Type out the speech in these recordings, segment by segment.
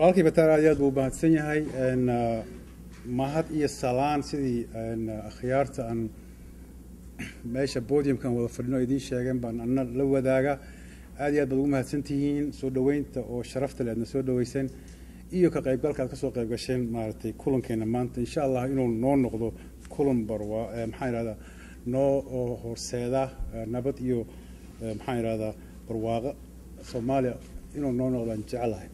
walaalkii bataar aad iyo aad buu mahadsan yahay mahad iyo salaan sidii akhyaarta aan meesha podiumkan wada fadhino idiin sheegeen baan ana la wadaaga aad iyo aad baad ugu mahadsan tihiin soo dhoweynta oo sharafta le aadna soo dhaweyseen iyo ka qaybgalka aad kasoo qayb gasheen maaragtay kulankeena maanta insha allah inuu noo noqdo kulan barwa maxaan idhahdaa noo horseeda nabad iyo maxaan idhahdaa barwaaqo soomaaliya inuu noo noqdaan jecelahay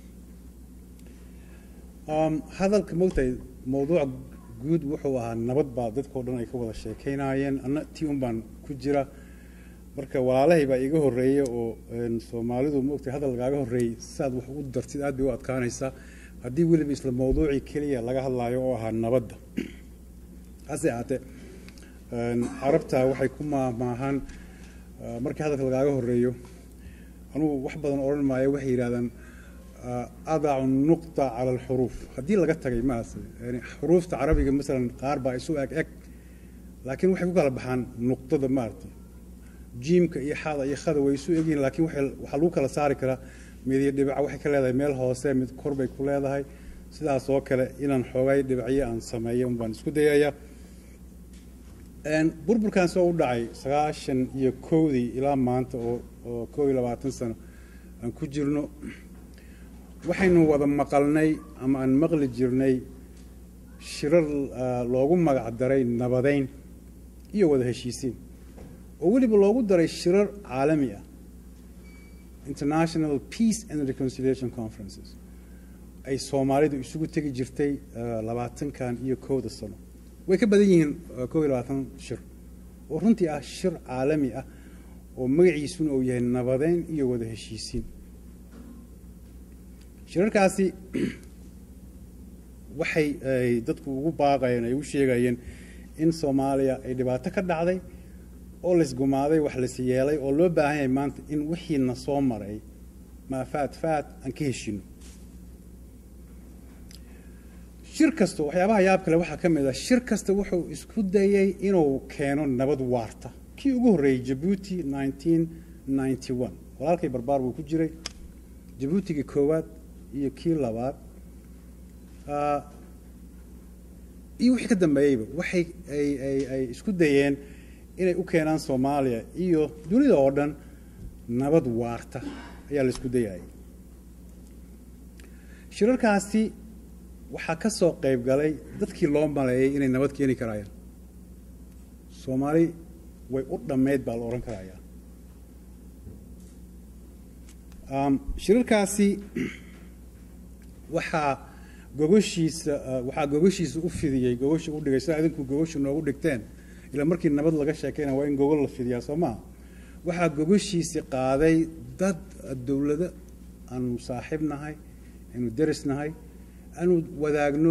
hadalka mogtahay mawduuca guud wuxuu ahaa nabad baa dadkao dhan ay ka wada sheekeynaayeen anna tii un baan ku jira marka walaalahay baa iga horreeya oo soomaalidu mogtahay hadal lagaaga horreeyey saad wax u dartid aad bay u adkaanaysaa haddii weliba isla mawduucii keliya laga hadlaayo oo ahaa nabadda hase ahaatee carabta waxay ku maahmaahaan markii hadalka lagaaga horreeyo anugu wax badan odhan maayo waxay yidhahdaan adacu nuqta cala alxuruuf haddii laga tagay maas yani xuruufta carabiga masalan qaar baa isu eg eg laakiin waxay ku kala baxaan nuqdada maaragtay jiimka iyo xada iyo khada way isu egyihin laakiin waxaa lagu kala saari karaa midiyo dhibaca waxay ka leedahay meel hoose mid kor bay ku leedahay sidaas oo kale inaan xoogay dhibacyo aan sameeyo un baan isku dayaya burburkan soo u dhacay sagaashan iyo kowdii ilaa maanta oo oo kow iyo labaatan sano aan ku jirno waxaynu wada maqalnay ama aan maqli jirnay shirar loogu magac daray nabadeyn iyo wada heshiisiin oo weliba loogu daray shirar caalami ah international peace and reconciliation conferences ay soomaalidu isugu tegi jirtay labaatankan iyo kowda sano way ka badan yihiin kow iyo labaatan shir oo runtii ah shir caalami ah oo magaciisuna uu yahay nabadeyn iyo wada heshiisiin shirarkaasi waxay ay dadku ugu baaqayeen ay u sheegayeen in soomaaliya ay dhibaato ka dhacday oo laysgumaaday wax las yeelay oo loo baahan yahay maanta in wixiina soo maray maa faad faad aan ka heshino shir kasta waxyaabaha yaab kale waxaa ka mid ah shir kasta wuxuu isku dayay inuu keeno nabad waarta kii ugu horreeyey jabuuti nineteen ninety one walaalkay barbaar buu ku jiray jabuutigii koowaad iyo kii labaad iyo wixii ka dambeeyeyba waxay ay ay ay isku dayeen inay u keenaan soomaaliya iyo dunida oo dhan nabad waarta ayaa la isku dayayay shirarkaasi waxaa ka soo qayb galay dadkii loo maleeyay inay nabad keeni karayaan soomaali way u dhammayd baa la odhan karayaa shirarkaasi waxaa gogoshiisa waxaa gogoshiisa u fidiyey gogosha u dhigay sidaa idinku gogosha noogu dhigteen ilaa markii nabad laga sheekeyna waa in gogol la fidiyaa soo maha waxaa gogoshiisi qaaday dad dowlado aanu saaxiib nahay aanu deris nahay aanu wadaagno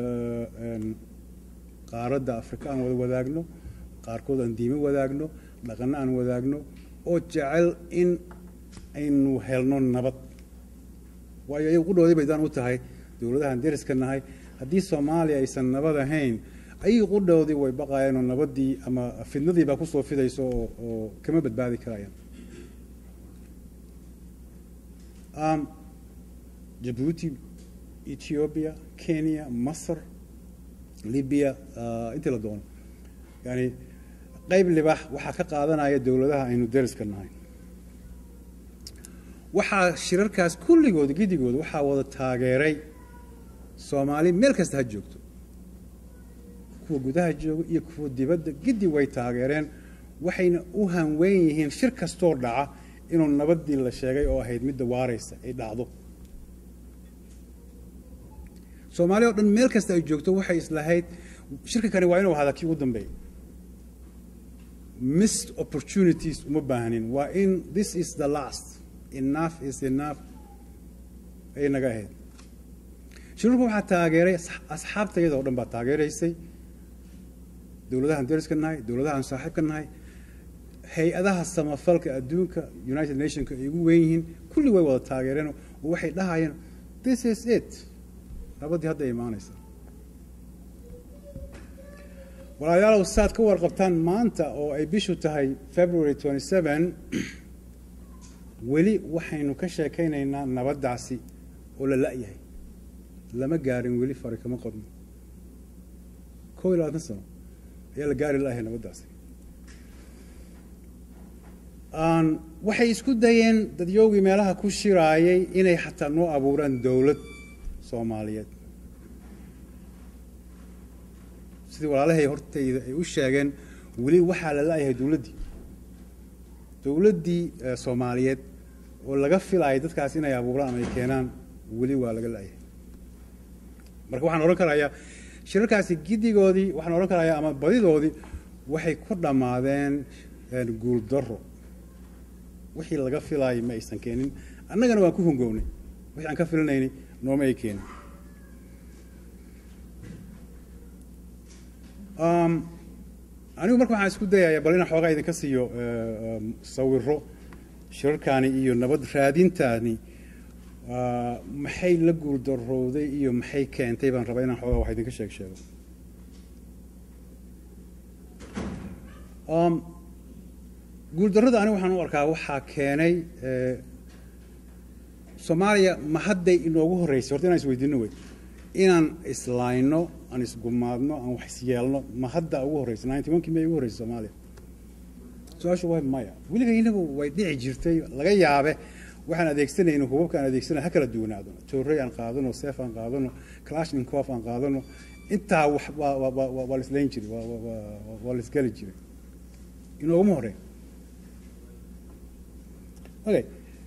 qaaradda afrika aan wada wadaagno qaarkood aan diimo wadaagno dhaqanno aan wadaagno oo jecel in aynu helno nabad waayo iyagu qudhoodii bay daan u tahay dowladahaan deriska nahay haddii soomaaliya aysan nabad ahayn ayay qudhoodii way baqayeenoo nabaddii ama fidnadii baa kusoo fidayso oo oo kama badbaadi karayaan jabuuti ethiopia kenya masr libya intii la doono yani qayb libax waxaa ka qaadanaya dowladaha aynu deriska nahay waxaa shirarkaas kulligood gidigood waxaa wada taageeray soomaali meel kasta ha joogto kuwa gudaha jooga iyo kuwa dibadda gidi way taageereen waxayna u hanweyn yihiin shir kastoo dhaca inuu nabaddii la sheegay oo ahayd midda waaraysa ay dhacdo soomaaliya o dhan meel kasta ay joogto waxay islahayd shirka kani waa inuu ahaada kii ugu dambeeya missed opportunities uma baahnin waa in this is the last enough is enough ayay naga ahayd shirarku waxaa taageeray asxaabta iyada o dhan baa taageeraysay dowladahaan deriska nahay dowladahaan saaxiibka nahay hay-adaha samafalka adduunka united nationka ay ugu weyn yihiin kulli way wada taageereen oo waxay dhahayeen this is it nabaddii hadda imaanaysa walaalayaalow saad ka warqabtaan maanta oo ay bishu tahay february twenty seven weli waxaynu ka sheekaynaynaa nabaddaasi oo la la-yahay lama gaarin weli fari kama qodno kow iyo labaatan sano ayaa la gaari la-yahay nabaddaasi waxay isku dayeen dadyoogii meelaha ku shiraayay inay xataa noo abuuraan dowlad soomaaliyeed sidii walaalahay hortayda ay u sheegeen weli waxaa la la-yahay dowladdii dowladdii soomaaliyeed oo laga filaayay dadkaas inay abuuraan ama ay keenaan weli waa laga la-yahay marka waxaan odhan karayaa shirarkaasi giddigoodii waxaan odhan karayaa ama badidoodii waxay ku dhammaadeen guuldaro wixii laga filaayay ma aysan keenin annagana waan ku hongownay wixii aan ka filinaynay nooma ay keenin anigu marka waxaan isku dayayaa bal inaan xoogaa idinka siiyo sawiro shirarkaani iyo nabad raadintaani maxay la guuldarowday iyo maxay keentay baan rabaa inaan xoogaa wax idinka sheeg sheego guuldarrada anigu waxaan u arkaa waxaa keenay soomaaliya ma hadday inoogu horreysay horta inaan isweydiino wey inaan islayno aan isgumaadno aan wax isyeelno ma hadda ugu horreysay ninety one kii may ugu horreysay soomaaliya su-aashu waa maya weliga inagu way dhici jirtay laga yaabe waxaan adeegsanayno hubabka aan adeegsanay ha kala duwanaado toorey aan qaadano seef aan qaadano clashninkof aan qaadano intaa wax waa la islayn jiray waa la isgeli jiray inooguma horey okay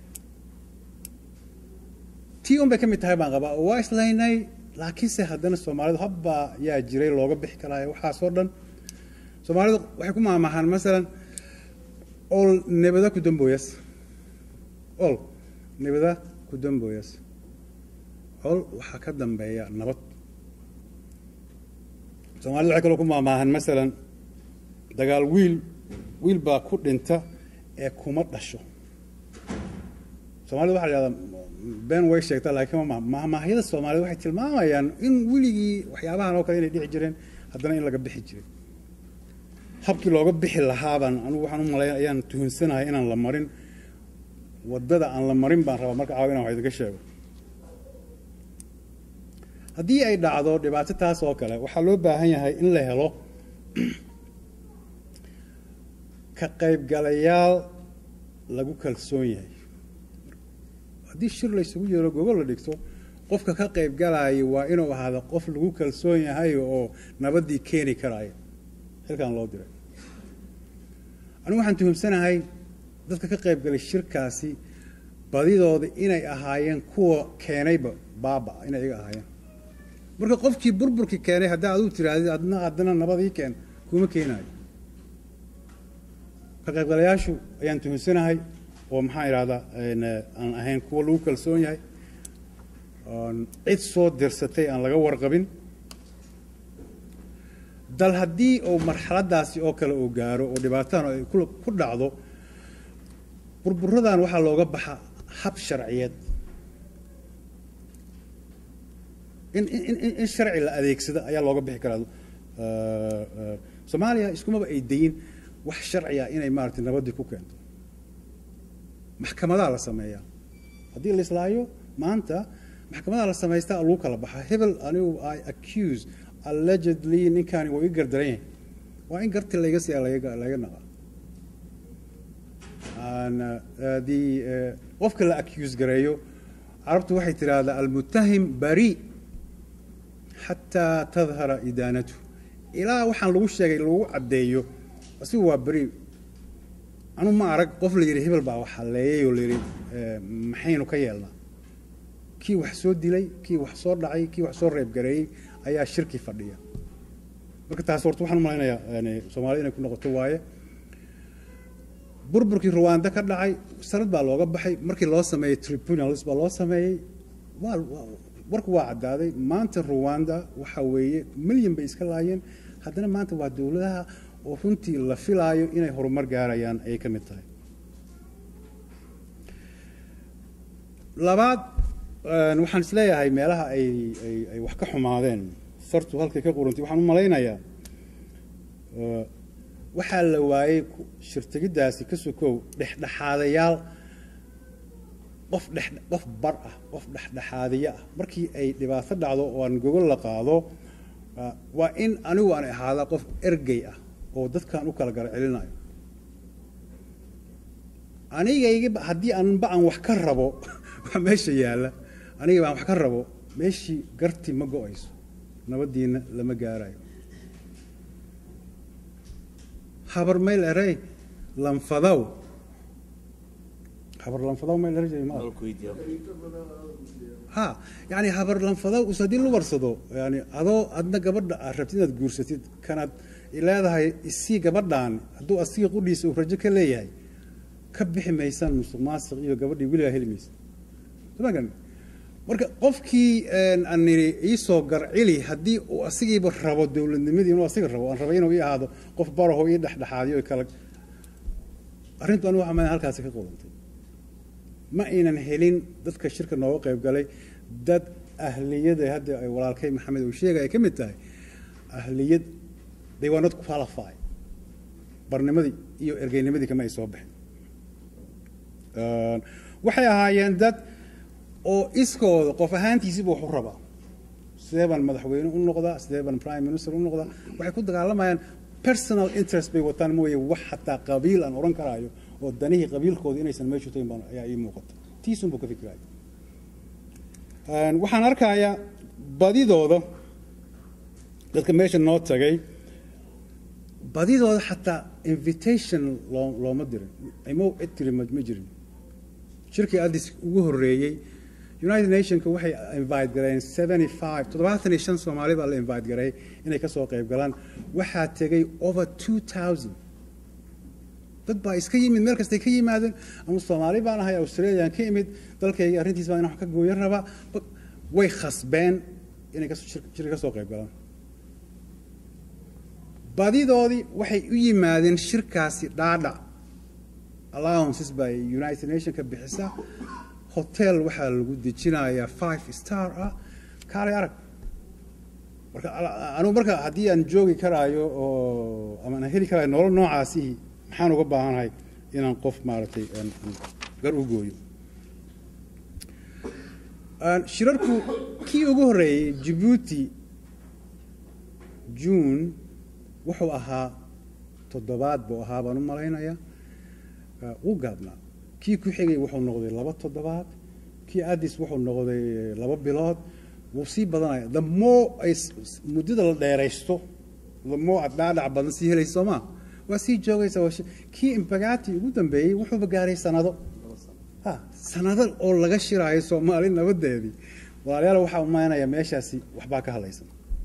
tii un bay ka mid tahay baan qabaa oo waa islaynay laakiinse haddana soomaalidu habbaa yaa jiray looga bixi karaayo waxaasoo dhan soomaalidu waxay ku maamahaan masalan ol nebada ku dambooyas ol nebada ku dambooyas ol waxaa ka dambeeya nabad soomaalida waxay kaloo ku maamaahan masalan dagaal wiil wiil baa ku dhinta ee kuma dhasho soomaalida waxa la yihahdaa been way sheegtaa laakiin mahmaahyada soomaaliyed waxay tilmaamayaan in weligii waxyaabahan oo kale inay dhici jireen haddana in laga bixi jiray habkii looga bixi lahaabaan anugu waxaan u malaya ayaan tuhunsanahay inaan la marin waddada aan la marin baan rabaa marka caawa inan wax idinka sheego haddii ay dhacdo dhibaato taas oo kale waxaa loo baahan yahay in la helo ka qaybgalayaal lagu kalsoon yahay haddii shir la ysugu yeelo gogol la dhigto qofka ka qayb galaayo waa inuu ahaado qof lagu kalsoon yahay oo nabaddii keeni karaayo xilkan loo diray anigu waxaan tuhumsanahay dadka ka qayb galay shirkaasi badidooda inay ahaayeen kuwa keenayba baaba inay iga ahaayeen marka qofkii burburkii keenay haddaa aduu tirahdid adna haddana nabadii keen kuma keenaayo ka qaybgalayaashu ayaan tuhumsanahay oo maxaan idhahdaa aan ahayn kuwa lagu kalsoon yahay cid soo dirsatay aan laga warqabin dal haddii uu marxaladaasi oo kale uu gaaro oo dhibaatadan ay ku dhacdo burburadan waxaa looga baxa hab sharciyeed in in sharci la adeegsado ayaa looga bixi karaa soomaaliya iskumaba ay dayin wax sharciya inay maaragtay nabaddii ku keento maxkamadaa la sameeyaa haddii la islaayo maanta maxkamadaa la samaystaa lagu kala baxaa hebel anigu i accuse allegedly ninkaani waa ii gardaran yahay waa in garti layga siya laga laga naqa the qofka la accuse gareeyo carabtu waxay tidhaahdaa almutahim bari xataa tadhara idaanatu ilaa waxaan lagu sheegay lagu caddeeyo asigu waa beri anu ma arag qof la yidhi hebel baa wax halleeyay oo la yidhi maxaynu ka yeelnaa kii wax soo dilay kii wax soo dhacay kii wax soo reebgareeyey ayaa shirki fadhiya marka taas horta waxaan u malaynayaa soomaalida inay ku noqoto waaye burburkii ruwanda ka dhacay sanad baa looga baxay markii loo sameeyey tribunals baa loo sameeyey waa warku waa caddaaday maanta ruwanda waxa weeye milyan bay iska laayeen haddana maanta waa dowladaha oo runtii la filaayo inay horumar gaarayaan ayay ka mid tahay labaad waxaan is leeyahay meelaha ay ay ay wax ka xumaadeen sartu halkay ka qurantay waxaan u malaynayaa waxaa la waayey shirtegiddaasi ka sokow dhexdhexaadayaal qof dhex qof bar ah qof dhexdhexaadiye ah markii ay dhibaato dhacdo oo aan gogol la qaado waa in anigu aan ahaada qof ergey ah oo dadkan u kala gara celinayo anigayga haddii aanba aan wax ka rabo waa meesha yaalla anigaba aan wax ka rabo meeshii garti ma go-ayso nabadiina lama gaarayo habar mayl erey lanfadaw habar lanfadaw mayl erey ma ha yani habar lanfadaw us haddii lu warsado yani adoo adna gabadha aad rabtid inaad guursatid kanaad leedahay isii gabadhaan hadduu asiga qudhiisa uu rajo ka leeyahay ka bixi maysaan musuq maasiq iyo gabadhii weligaa heli maysa somagan marka qofkii aan nidhi iisoo garcili haddii uu asigiiba rabo dowladnimadii inuu asiga rabo aan rabay inuu ii ahaado qof baraho ii dhexdhexaadiyo kala arrintu anigu waxaa maaa halkaasi ka qodantay ma aynan helin dadka shirka nooga qayb galay dad ahliyada hadda ay walaalkay maxamed uu sheegay ay ka mid tahay ahliyad they were not qualified barnimadii iyo ergeynimadii kama ay soo baxin waxay ahaayeen dad oo iskooda qof ahaantiisiiba wax u rabaa sidee baan madaxweyne u noqdaa sidee baan prime minister u noqdaa waxay ku dagaalamayaan personal interest bay wataan mooye wax xataa qabiil aan odhan karaayo oo danihii qabiilkooda inaysan meeshu tagin baan ayaa ii muuqata tiisun buu ka fikiraya waxaan arkayaa badidooda dadka meesha noo tagay badidooda xataa invitation loo looma dirin imo cid tiri ma jirin shirkii addis ugu horreeyey united nationka waxay invite gareen seventy five toddobaatan iyo shan soomaali baa la invite garay inay ka soo qayb galaan waxaa tegay over two thousand dad baa iska yimid meel kastay ka yimaadeen ama soomaali baan ahay australian ka imid dalkayga arrintiis baa in wax ka gooyan rabaa way khasbeen inay shirka ka soo qayb galaan badidoodii waxay u yimaadeen shirkaasi dhaadhac allowances bay united nationka bixisa hotel waxaa lagu dejinayaa five star ah kaalay arag marka anugu marka haddii aan joogi karaayo oo ama aan heli karaayo nolol noocaasihi maxaan uga baahanahay inaan qof maaragtay gar u gooyo shirarku kii ugu horreeyey jabuuti june wuxuu ahaa toddobaad buu ahaa baan u malaynayaa wuu gaabnaa kii ku xigay wuxuu noqday laba toddobaad kii addis wuxuu noqday laba bilood wuu sii badanaya the more ay muddada la dheeraysto the more aad dhaadhac badan sii helaysa soo maa waa sii joogaysa kii impagati ugu dambeeyey wuxuuba gaaray sanado ha sanado oo laga shiraayo soomaali nabadeedii walaalayaal waxaa umaynaya meeshaasi waxbaa ka hadlaysan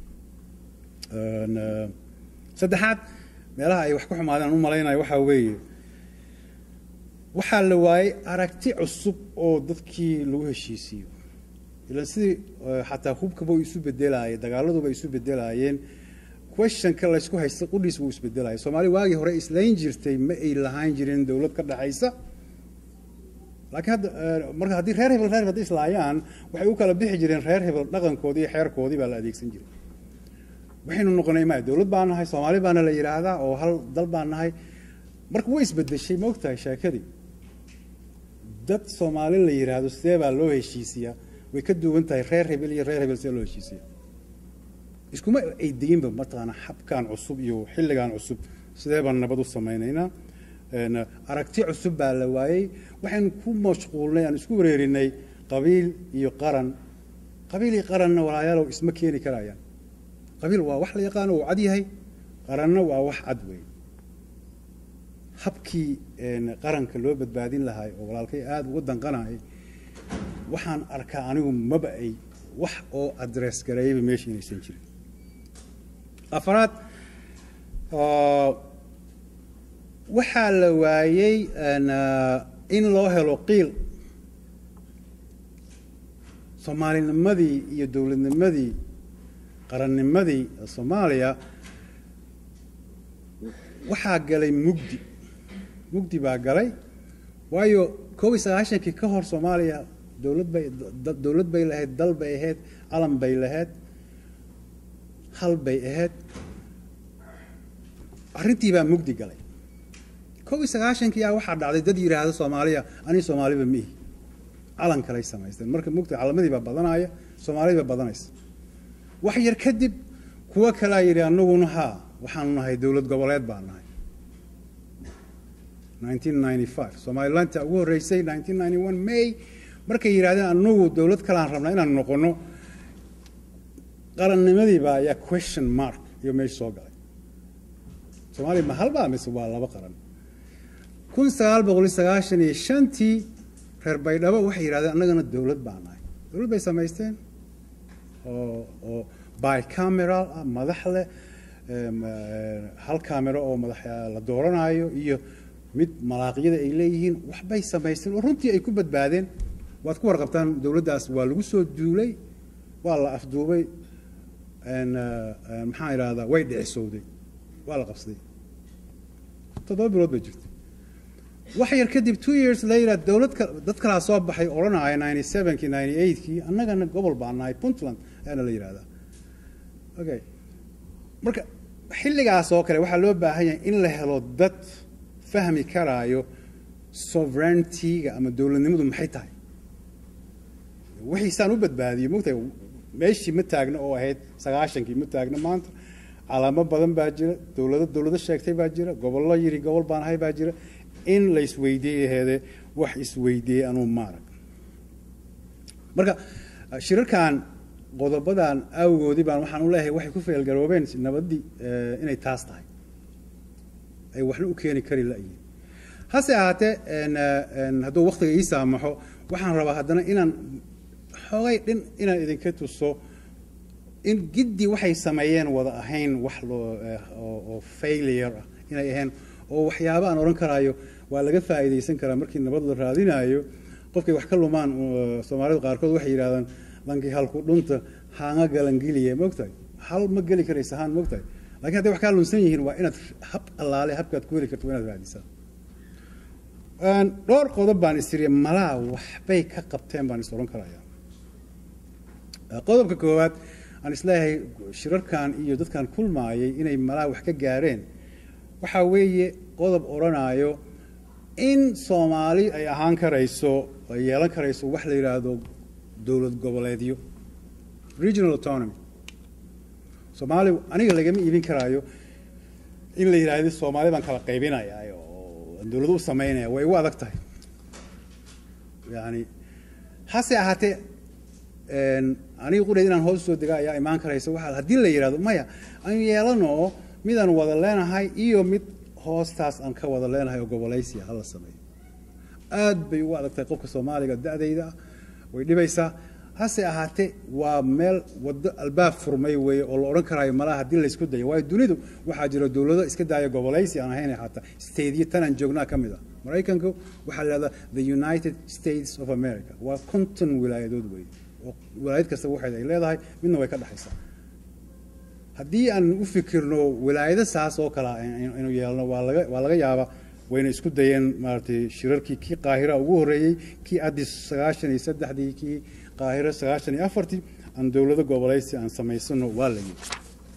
saddexaad meelaha ay wax ku xumaadeen aan u malaynayo waxaa weeye waxaa la waayey aragti cusub oo dadkii lagu heshiisiiyo ilan sidii xataa hubkaba u isu bedelaayeen dagaaladuba isu bedelaayeen questionka laysku haysta qudhiis buu isbedelaya soomaali waagii hore islayn jirtay ma ay lahaan jirin dowlad ka dhaxaysa laakiin hadda marka haddii reer hebel reer hebel hadday islaayaan waxay u kala bixi jireen reer hebel dhaqankoodii iyo xeerkoodii baa la adeegsan jiray waxaynu noqonay ma dowlad baan nahay soomaali baana la yidhaahdaa oo hal dal baan nahay marka way isbedeshay ma ogtahay sheekadii dad soomaali la yidhaahdo sidee baa loo heshiisiyaa way ka duwan tahay reer hebel iyo reer hebel sidee loo heshiisiya iskuma ay deginba mataqaana habkan cusub iyo xilligan cusub sidee baan nabad u samaynaynaa aragti cusub baa la waayey waxaynu ku mashquulnay aan isku wareerinay qabiil iyo qaran qabiil iyo qaranna walaayaalow isma keeni karayaan qabiil waa wax la yaqaano uu cad yahay qaranna waa wax cad weey habkii qaranka loo badbaadin lahay oo walaalkay aada uga danqanayay waxaan arkaa anigu maba ay wax oo adress gareeyaba meesha inaysan jirin afaraad waxaa la waayey in loo helo qiil soomaalinimadii iyo dowladnimadii qarannimadii soomaaliya waxaa galay mugdi mugdi baa galay waayo koob iyo sagaashankii ka hor soomaaliya dowlad bay dowlad bay lahayd dal bay ahayd calan bay lahayd hal bay ahayd arrintii baa mugdi galay koob iyo sagaashankii ah waxaa dhacday dad yidhaahda soomaaliya anii soomaaliba miihi calan kaley samaysteen marka mugta calamadii baa badanaya soomaalidii baa badanaysa wax yar kadib kuwo kalaa yidhi anaguna haa waxaanu nahay dowlad goboleed baan nahay 1995 somalilantaa ugu horreysay 1991 may markay yidhahdeen anagu dowlad kalaan rabnaa inaan noqono qarannimadii baa ayaa question mark iyo meesha soo galay soomaaliya ma halbaa mise waa laba qaran kun sagaal boqol sagaashan iyo shantii reer baydhabo waxay yidhahdeen annagana dowlad baa nahay dowlad bay samaysteen oo oo bicameral ah madax leh hal camero oo madax la dooranaayo iyo mid malaaqyada ay leeyihiin waxbay samaysteen oo runtii ay ku badbaadeen waad ku warqabtaan dowladdaas waa lagu soo duulay waa la afduubay maxaan idhahdaa way dhicisowday waa la qabsaday toddoba bilood bay jirtay wax yar kadib two years later dowlad ka dad kalaa soo baxay odhanaya ninety sevenkii ninety eightkii annagana gobol baa nahay puntland ayaana la yidhahdaa okay marka xilligaas oo kale waxaa loo baahan yahay in la helo dad fahmi karaayo sovereigntyga ama dowladnimadu maxay tahay wixiisaan u badbaadiyey mogtahay meeshii ma taagna oo ahayd sagaashankii ma taagna maanta calaamo badan baa jira dowlado dowlado sheegtay baa jira gobollo yiri gobol baan ahay baa jira in la isweydiiyey aheede wax isweydiiyey anuu maarag marka shirarkan qodobadan awgoodii baan waxaan u leeyahay waxay ku feelgaroobeen nabaddii inay taas tahay ay waxna u keeni kari la'yihin hase ahaatee hadduu waktiga ii saamaxo waxaan rabaa haddana inaan xoogay dhin inaan idinka tuso in giddi waxay sameeyeen wada ahayn wax loo oo failure ah inay ahayn oo waxyaaba aan odhan karaayo waa laga faa'iidaysan karaa markii nabad la raadinayo qofkay wax ka lumaan soomaalidu qaarkood waxay yidhahdaan lankii halku dhunta haanga galangeliya mogtahay hal ma geli karaysa haan mogtahay lakiin hadday wax kaa lunsan yihiin waa inaad hab allaale habkaad ku heli karto waa inaad raadisaa dhowr qodob baan istiri malaa waxbay ka qabteen baan is odhan karaya qodobka koowaad aan isleeyahay shirarkan iyo dadkan kulmaayay inay malaa wax ka gaareen waxaa weeye qodob odhanaayo in soomaali ay ahaan karayso ay yeelan karayso wax la yidhaahdo dowlad goboleedyo regional autonomy soomaali aniga lagama iibin karaayo in la yidhaahdo soomaali baan kala qaybinaya oo dowlado u samaynaya way u adag tahay yani hase ahaatee aniga qudheed inaan hoos soo dega ayaa imaan karaysa waxaa haddii la yidhahdo maya aan yeelano midaan wada leenahay iyo mid hoostaas aan ka wada leenahay oo gobolaysiya hala sameeyo aad bay ugu adag tahay qofka soomaaliga da-dayda way dhibaysaa hase ahaatee waa meel wado albaab furmay weeye oo la odhan karaayo malaha haddii laysku dayo waayo dunidu waxaa jira dowlado iska daaya gobolaysi aan ahayn xataa stateyo tanaan joognaa ka mid ah maraykanku waxaa la yidhahdaa the united states of america waa konton wilaayadood weeye oo wilaayad kasta waxeed ay leedahay midna way ka dhexaysaa haddii aan u fikirno wilaayado saas oo kale inuu yeelno waa laga waa laga yaabaa wayna isku dayeen maaragtay shirarkii kii qaahira ugu horreeyey kii addis sagaashan iyo saddexdii kii qaahiro sagaashan iyo afartii aan dowlado gobolaysi aan samaysano waa la yidhi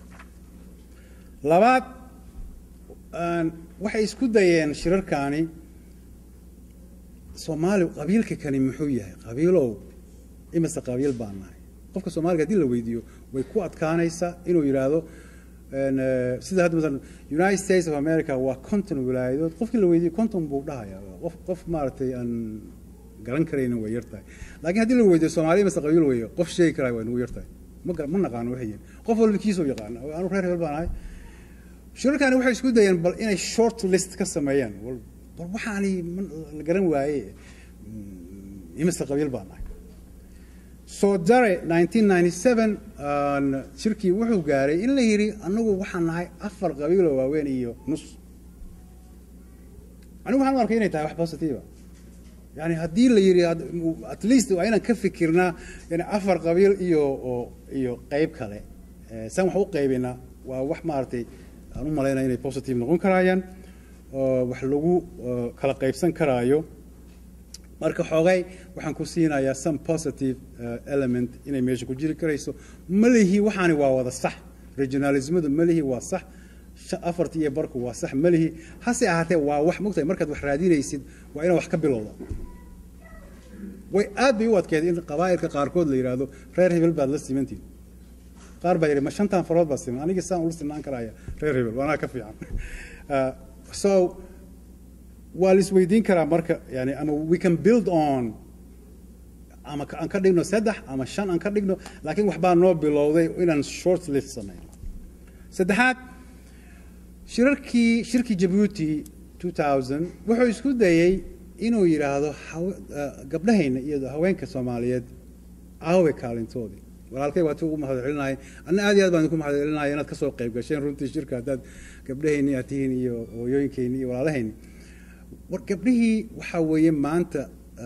labaad waxay isku dayeen shirarkaani soomaali qabiilka kani muxuu yahay qabiilow imise qabiil baan nahay qofka soomaaliga hadii la weydiiyo way ku adkaanaysaa inuu yidhaahdo sida hadda masalan united states of america waa conton wilaayadood qofkii la weydiiyo conton buu dhahayaa qof qof maaragtay aan garan karayna way yar tahay laakiin haddii la weydiiyo soomaaliya mase qabiil weeye qof sheegi karaa waa nagu yar tahay ma ma naqaano waxay yihin qof walba kiisoo yaqaana anu reer hebel baan ahay shirarkaani waxay isku dayeen bal inay short list ka sameeyaan bal waxaani la garan waaye imise qabiil baan nahay soo dare 1997 shirkii wuxuu gaaray in la yidhi anagu waxaan nahay afar qabiiloo waaweyn iyo nus anigu waxaan u arkay inay tahay wax positiva yani haddii la yidhi at least waa inaan ka fikirnaa yani afar qabiil iyo iyo qeyb kale saan wax u qaybinaa waa wax maaragtay aan u malaynaya inay positive noqon karaayaan wax lagu kala qaybsan karaayo marka xoogay waxaan ku siinayaa some positive element inay meesha ku jiri karayso malihii waxaani waa wada sax regionalismadu malihii waa sax afarti iyo barku waa sax malihii hase ahaatee waa wax mogtahay markaad wax raadinaysid waa inaad wax ka bilowda way aad bay u adkeeday in qabaa'ilka qaarkood la yidhaahdo reer hebel baad la simantiin qaar baa yidhi ma shantan farood baa siman anigii saan ula sinaan karaya reer hebel waanaa ka fiican so waa la isweydiin karaa marka yani ama we can build on ama aan ka dhigno saddex ama shan aan ka dhigno laakiin waxbaa noo bilowday inaan short list samayno saddexaad shirarkii shirkii jabuuti 2000 wuxuu isku dayey inuu yidhaahdo gabdhahayna iyo haweenka soomaaliyeed aawe kaalintoodii walaalkay waa ti ugu mahad celinaya anna aad iyo aad baan idinku mahad celinaya inaad kasoo qayb gasheen runtii shirka haddaad gabdhahayni aad tihiin iyo hooyooyinkayni iyo walaalahayni war gabdhihii waxaa weeye maanta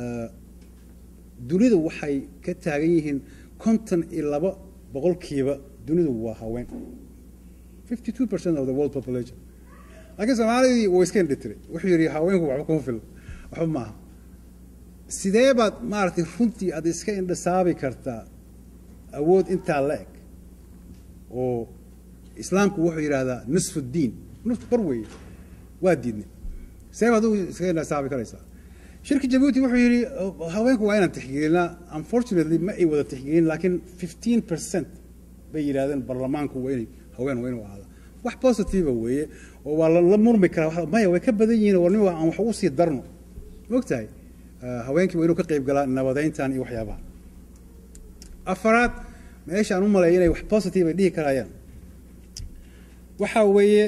dunidu waxay ka taagan yihiin konton iyo laba boqolkiiba dunidu waa haween fifty two percent of the world population laakiin soomaalidii wuu iska indhitiray wuxuu yidhi haweenku waxba kuma filo waxba maaha sidee baad maaragtay runtii aad iska indhasaabi kartaa awood intaa la eg oo islaamku wuxuu yidhaahdaa nisfu diin nusfu bar weeye waa diidnay sidee baad u iska indhasaabi karaysaa shirka jabuuti wuxuu yidhi haweenku waa inaan tixgelinaa unfortunately ma ay wada tixgelin laakiin fifteen percent bay yidhahdeen baarlamaanku waa inay haween waa inuu ahaada wax positive weeye oo waa la murmi karaa maya way ka badan yihiin war nin aan wax ugu sii darno mogtahay haweenkii waa inuu ka qayb galaa nabadeyntan iyo waxyaabaha afaraad meesha aan u maleeya inay wax positive ay dhihi karayaan waxaa weeye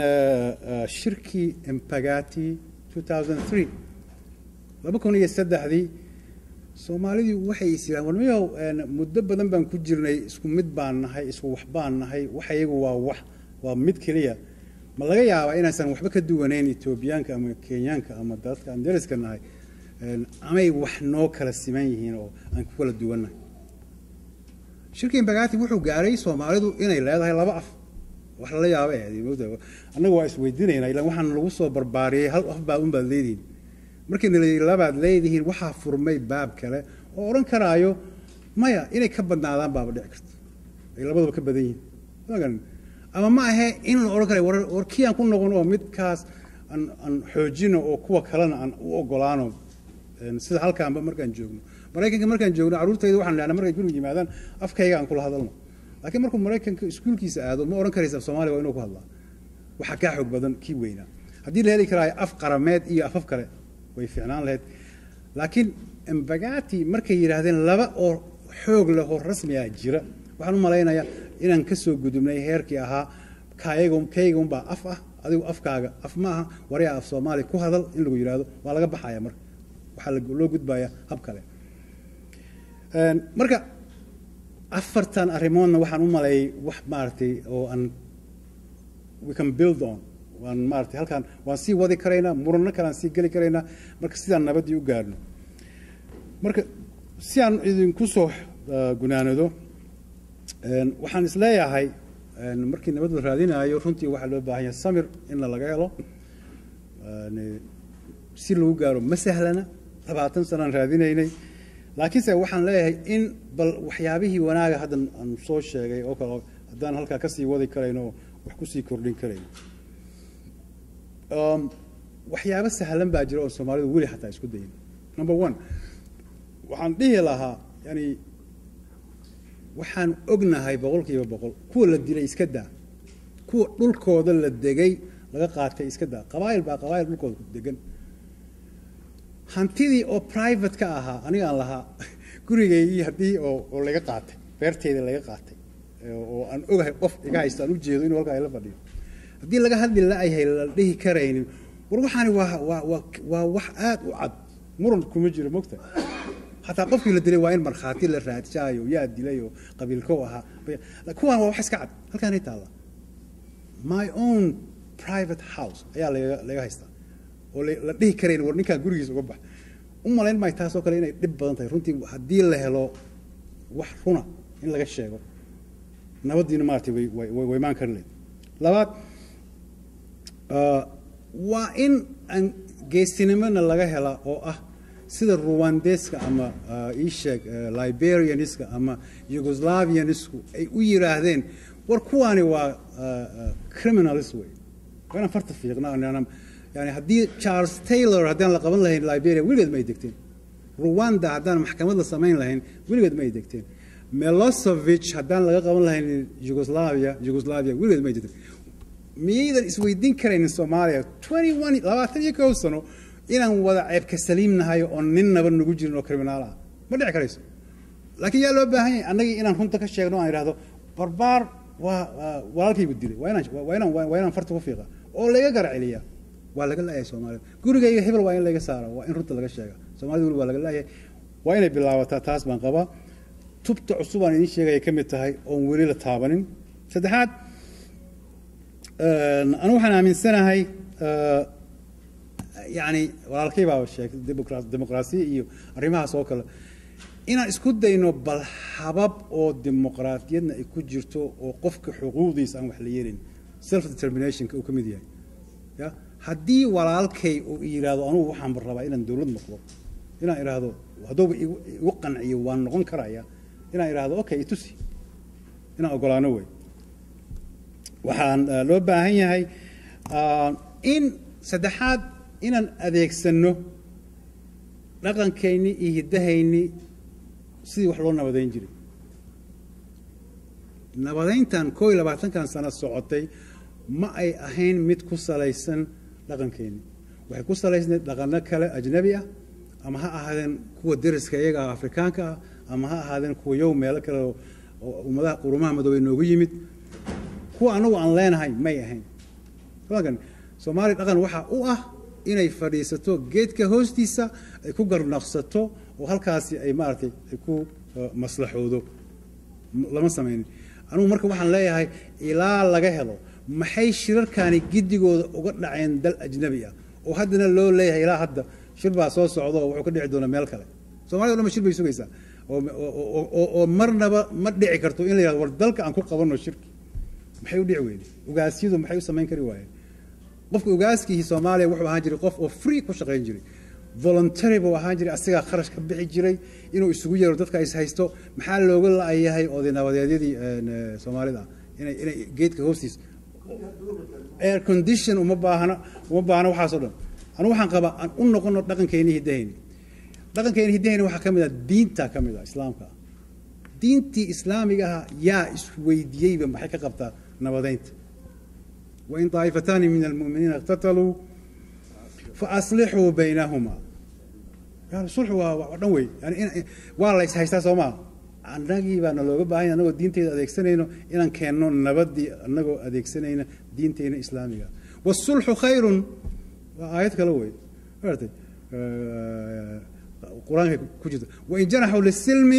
shirkii empagati 2003 laba kun iyo saddexdii soomaalidii waxay is yidhahan war miyow muddo badan baan ku jirnay isku mid baan nahay isku wax baan nahay wax iyagu waa wax waa mid keliya ma laga yaabaa inaysan waxba ka duwanayn etoobiyaanka ama kenyaanka ama dadka aan dariska nahay amay wax noo kala siman yihiin oo aan ku kala duwannahay shirkii bagati wuxuu gaaray soomaalidu inay leedahay laba af wax lala yaaba ahayd annaga waa isweydiinaynaa ilaan waxaan lagu soo barbaariyey hal af baa unbaad leedihiin markii nalayihi labaad leedihiin waxaa furmay baab kale oo odhan karaayo maya inay ka badnaadaan baaba dhici karta ay labadaba ka badan yihiin ama ma ahe in la odhan karayo war kii aan ku noqon oo midkaas aan aan xoojino oo kuwa kalena aan u ogolaano sida halkaanba markaan joogno maraykanka markaan joogno carruurtayda waxaan lehnaa markay guriga yimaadaan afkayga aan kula hadalno laakiin markuu maraykanka iskuulkiisa aado ma odhan karaysa soomaaliya waa inuu ku hadlaa waxaa kaa xoog badan kii weynaa haddii la heli karaayo af qarameed iyo afaf kale way fiicnaan lahayd laakiin embagati markay yidhaahdeen laba oo xoog leh oo rasmi ah jira waxaan u malaynayaa inaan ka soo gudubnay heerkii ahaa kayga kayga unbaa af ah adigu afkaaga af ma aha waryaa af soomaali ku hadal in lagu yidhaahdo waa laga baxaya marka waxaa loo gudbaya hab kale marka afartan arrimoodna waxaan u maleeyay wax maaragtay oo aan we can build on waan maaragtay halkaan waan sii wadi karaynaa muranno kalean sii geli karaynaa marka sidaan nabaddii u gaarno marka si aan idinku soo gunaanado waxaan isleeyahay markii nabad la raadinayo runtii waxaa loo baahan yahay samir inna laga helo si lagu gaaro ma sahlana labaatan sanaan raadinaynay laakiinse waxaan leeyahay in bal waxyaabihii wanaaga hadda aan soo sheegay oo kale haddaan halkaa kasii wadi karayno oo wax kusii kordhin karayno waxyaabo sahlan baa jira oo soomaalidu weli xataa isku dayin number one waxaan dhihi lahaa yani waxaan ognahay boqol kiiba boqol kuwa la dilay iska daa kuwa dhulkooda la degay laga qaatay iska daa qabaayil baa qabaayil dhulkooda degan hantidii oo private ka ahaa anigaan lahaa gurigaygii haddii oo oo laga qaatay beerteyda laga qaatay oo aan ogahay qof iga haysto aan ujeedo inuu halkaa ila fadhiyo haddii laga hadli la-yahay la dhihi karaynin war waxaani waa waa waa waa wax aad u cad muran kuma jiro mogta xataa qofkii la dilay waa in markhaati la raadsaayo yaa dilay oo qabiilkow ahaa kuwaan waa wax iska cad halkaanay taalla my own private house ayaa laga laga haystaa oo la dhihi karayn war ninkaan gurigiisa uga bax u malayn maayo taasoo kale inay dhib badan tahay runtii haddii la helo wax runa in laga sheego nabaddiina maaragtay way way way imaan kari lahayd labaad waa in aan geesinimona laga helaa oo ah sida ruwandeska ama ii sheeg liberianiska ama yugoslavianisku ay u yidhaahdeen war kuwaani waa criminalist wey waa inaan farta fiiqna yani haddii charles taylor haddaan la qaban lahayn liberia weligeed ma ay degteen ruwanda haddaan maxkamad la samayn lahayn weligeed ma ay degteen melosevich haddaan laga qaban lahayn yugoslavia yugoslavia weligeed ma ay degteen miyaydan isweydiin karaynin soomaaliya twenty one labaatan iyo kow sano inaan wada ceebka saliimnahay oo ninnaba nagu jirin oo kriminaal ah ma dhici karayso laakiin yaa loo baahan yahay annagii inaan runta ka sheegno aan idhahdo barbaar waa walaalkaygu dilay waa inaan waa inaan waa inaan farta ku fiiqa oo laga garaceliya waa laga laayahay soomaalida gurigayga hebel waa in laga saara waa in runta laga sheega soomaalida weli waa laga laayahay waa inay bilaabataa taas baan qabaa tubta cusub aan idiin sheegaya ka mid tahay oon weli la taabanin saddexaad anigu waxaan aaminsanahay yani walaalkay baa sheegay dimuqraasiya iyo arrimahaas oo kale inaan isku dayno bal habab oo dimuqraadiyadna ay ku jirto oo qofka xuquuqdiisa aan wax la yeelin self determinationka uu ka mid yahay ya haddii walaalkay uu yidhaahdo anugu waxaan rabaa inaan dowlad noqdo inaan idhaahdo hadduuba igu qanciyo waan noqon karaya inaan idhaahdo okay itusi inaan ogolaano wey waxaan loo baahan yahay in saddexaad inaan adeegsanno dhaqankayni iyo hiddahayni sidii wax loo nabadayn jiray nabadayntan koo iyo labaatankan sano socotay ma ay ahayn mid ku salaysan dhaqankeenni waxay ku salaysnayd dhaqano kale ajnabi ah ama ha ahaadeen kuwa deriska iyaga ah afrikaanka ah ama ha ahaadeen kuwa yow meelo kale oo ummadaha qurumaha madoobey noogu yimid kuwa anagu aan leenahay may ahayn kan soomaaliya dhaqan waxaa u ah inay fadhiisato geedka hoostiisa ay ku garnaqsato oo halkaasi ay maaragtay ay ku maslaxoodo lama samaynin anugu marka waxaan leeyahay ilaa laga helo maxay shirarkaani giddigooda uga dhaceen dal ajnabi ah oo haddana loo leeyahay ilaa hadda shir baa soo socda oo wuxuu ka dhici doonaa meel kale somalida o dhan ba shir bay sugaysaa oo marnaba ma dhici karto in la yihahdo war dalka aan ku qabanno shirki maxay u dhici weyday ugaasyadu maxay u samayn kari waayeen qofka ugaaskii soomaaliya wuxuu ahaan jiray qof oo free ku shaqayn jiray voluntary buu ahaan jiray asigaa kharash ka bixi jiray inuu isugu yeero dadka is haysto maxaa looga la-yahay oday nabadeedyadii soomaalida inay inay geedka hoostiis air condition uma baahna uma baahna waxaasoo dhan anu waxaan qabaa aan u noqono dhaqankeenni hiddahayni dhaqankeenni hiddahayni waxaa ka mid ah diinta ka mid ah islaamka ah diintii islaamiga ah yaa isweydiiyeyba maxay ka qabtaa nabadaynta wain طaa'ifataani min almu'miniina اqtataluu faaslixuu baynahuma sulxu waa dhan wey yani waa la is haystaa soo maa annagii baana looga baahanya annagoo diinteyda adeegsanayno inaan keenno nabadii annagoo adeegsanayna diinteyna islaamiga wasulxu khayrun waa aayad kale wey maartay qur-aanka ku jirta wain janaxuu lisilmi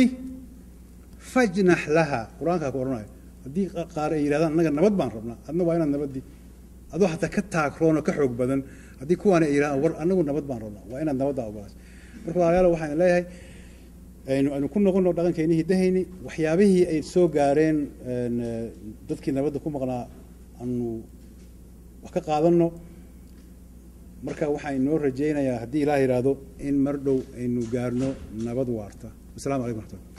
fajnax laha qur-aankaa ku odhanayo haddii qaar ay yidhahdaan annaga nabad baan rabnaa adna waa inaad nabadii adoo hataa ka taagroon oo ka xoog badan haddii kuwaana ay yidhahdaan war annagu nabad baan rabnaa waa inaad nabaddaa ogolaas marka walaalayaal waxaan leeyahay aynu aynu ku noqono dhaqankeenni hiddahayni waxyaabihii ay soo gaareen dadkii nabadda ku maqnaa aanu wax ka qaadanno marka waxaan inoo rajaynayaa haddii ilaah yidhaahdo in mar dhow aynu gaarno nabad waarta wassalamu calaykum raxmatullah